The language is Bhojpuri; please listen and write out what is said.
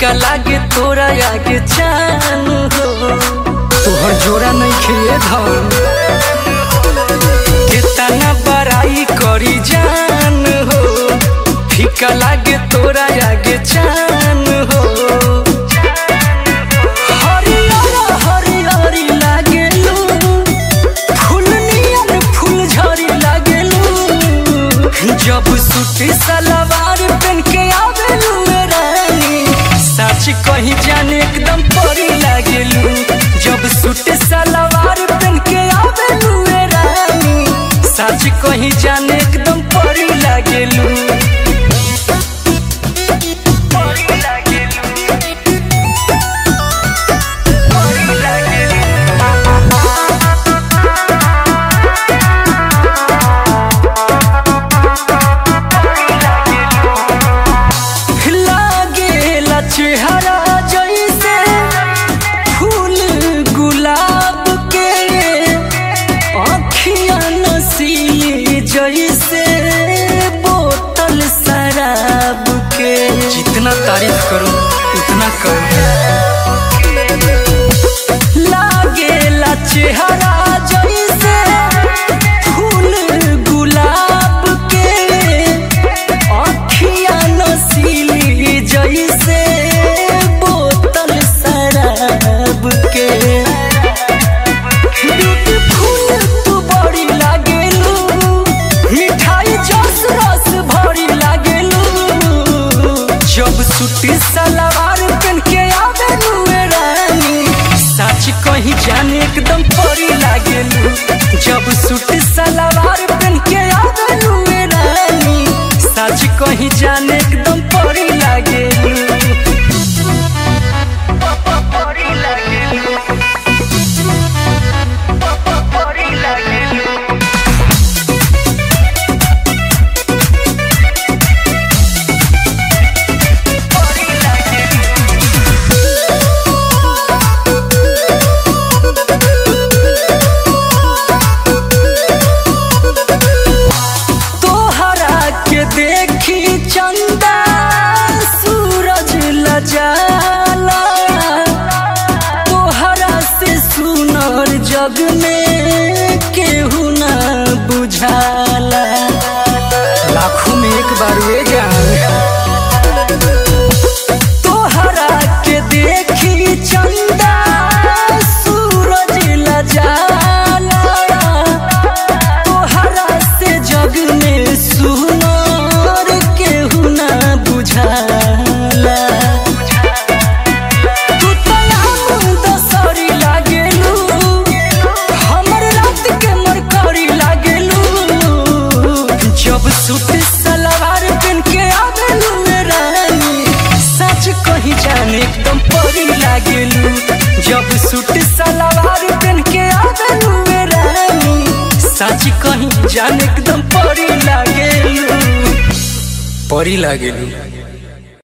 फीका लागे तोरा आगे चान हो तोहर जोड़ा नहीं खेए धन कितना बड़ाई करी जान हो फीका लागे तोरा आगे चान हो हरियर हरियर लागेलू फूल नियन फूल झड़ी लागेलू जब सूटी सलवार पहन के आवेलू ए रानी सच कहीं जाने एकदम परी लागेलू जब सूटी सलवार पहन के आवेलू ए रानी सच कहीं जाने एकदम परी लागेलू परी लागेलू परी लागेलू लागेला चेहरा जैसे फूल गुलाब के अखियां नसीली जैसे बोतल शराब के जितना तारीफ करूं उतना कम लागेला चेहरा जैसे फूल गुलाब के अखियां नसीली जैसे बोतल शराब के ब्यूटीफुल तू बड़ी लागेलू मिठाई जस रस भरी लागेलू जब सूटी सलवार पहन के आवेलू ए रानी सच कहीं जाने एकदम परी लागेलू जब सूटी सलवार पहन के आवेलू ए रानी सच कहीं जाने एकदम परी लागेलू परी लागेलू परी लागेलू तोहरा के देखी चंदा सूरज लजाला तोहरा से सुनर जग में केहू ना बुझाला लाखों में एक बार वे जान तोहरा के देखी चंदा सूरज लजाला तोहरा से जग में सुनर केहू ना बुझाला तू तो आम दसरी लागेलू हमर रात के मरकरी लागेलू जब सूट सलवार पहन के आवेलू ए रानी सच कहीं जाने एकदम परी लागेलू जब सूट सलवार पहन के आवेलू ए रानी सच कहीं जाने एकदम परी लागेलू परी लागेलू